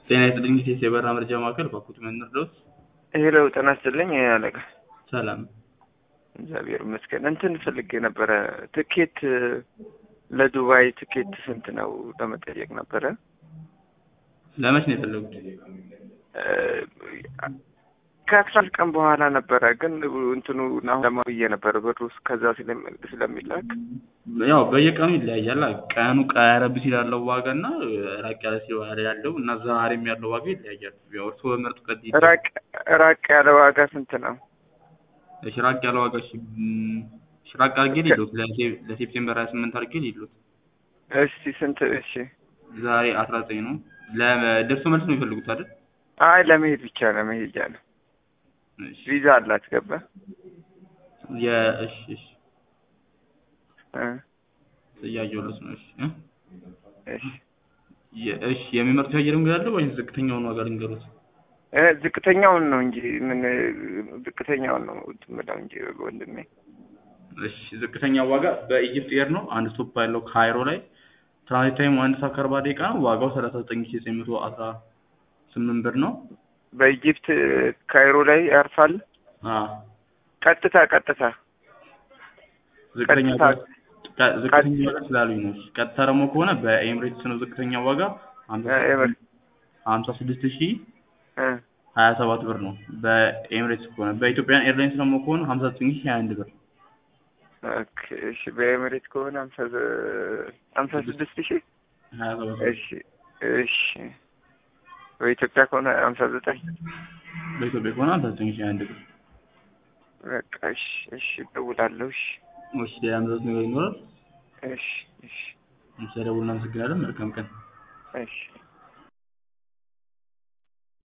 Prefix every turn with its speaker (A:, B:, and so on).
A: ጤና ይስጥልኝ ቴስ የበረራ መረጃ ማዕከል ባኩት መንደር ድረስ
B: ሄሎ ጤና ይስጥልኝ አለቃ።
A: ሰላም
B: እግዚአብሔር ይመስገን። እንትን ፈልጌ ነበረ ትኬት ለዱባይ ትኬት ስንት ነው ለመጠየቅ ነበረ።
A: ለመች ነው የፈለጉት?
B: ከአስራ አንድ ቀን በኋላ ነበረ ግን እንትኑ አሁን ለማብዬ ነበረ ብሩ ከዛ ስለሚላክ
A: ያው በየቀኑ ይለያያል። ቀኑ ቀረብ ሲል ያለው ዋጋ እና ራቅ ያለ ሲል ያለው እና ዛሬም ያለው ዋጋ ይለያያል። ያው እርስዎ በመርጡ ቀድ
B: ራቅ ራቅ ያለ ዋጋ ስንት ነው?
A: እሺ ራቅ ያለ ዋጋ እሺ ም፣ እሺ ራቅ አድርጌ ሊሉት ለሴፕቴምበር ሀያ ስምንት አድርጌ ሊሉት
B: እስቲ ስንት? እሺ
A: ዛሬ አስራ ዘጠኝ ነው። ለደርሶ መልስ ነው የሚፈልጉት አይደል?
B: አይ ለመሄድ ብቻ ለመሄጃ ነው።
A: እሺ
B: ቪዛ አላት ገባ
A: የእሺ እሺ
B: እ
A: እያየሁለት ነው። እሺ እ?
B: እሺ
A: የ- እሺ የሚመርጡት የአየር መንገድ አለ ወይስ ዝቅተኛውን ዋጋ ልንገሩት?
B: እ ዝቅተኛውን ነው እንጂ ምን ዝቅተኛውን ነው የምለው እንጂ ወንድሜ
A: እሺ ዝቅተኛው ዋጋ በኢጅፕት ኤር ነው። አንድ ስቶፕ ያለው ካይሮ ላይ ትራንዚት ታይሙ አንድ ሰዓት ከአርባ ደቂቃ ነው። ዋጋው ሰላሳ ዘጠኝ ሺ ዘጠኝ መቶ አስራ ስምንት ብር ነው።
B: በኢጅፕት ካይሮ ላይ ያርፋል።
A: አዎ
B: ቀጥታ ቀጥታ
A: ዝቅተኛ
B: ቀጥታ
A: ቀ- ዝቅተኛ ዋጋ ስላሉኝ ነው። እሺ፣ ቀጥታ ደግሞ ከሆነ በኤምሬትስ ነው ዝቅተኛ ዋጋ
B: እ ኤምሬት
A: ሀምሳ ስድስት ሺ
B: እ
A: ሀያ ሰባት ብር ነው በኤምሬትስ ከሆነ። በኢትዮጵያን ኤርላይንስ ደግሞ ከሆነ ሀምሳ ዘጠኝ ሺ ሀያ አንድ ብር
B: ኦኬ እሺ። በኤምሬት ከሆነ ሀምሳ ዘ- ሀምሳ ስድስት ሺህ
A: ሀያ ሰባት ብር።
B: እሺ እሺ። በኢትዮጵያ ከሆነ ሀምሳ ዘጠኝ
A: በኢትዮጵያ ከሆነ ሀምሳ ዘጠኝ ሺ ሀያ አንድ ብር።
B: በቃ እሺ እሺ። እደውላለሁ። እሺ
A: እሺ ሌላ ምዘት ነገር ይኖራል?
B: እሺ እሺ
A: እሺ ደውል። እናመሰግናለን። መልካም ቀን።
B: እሺ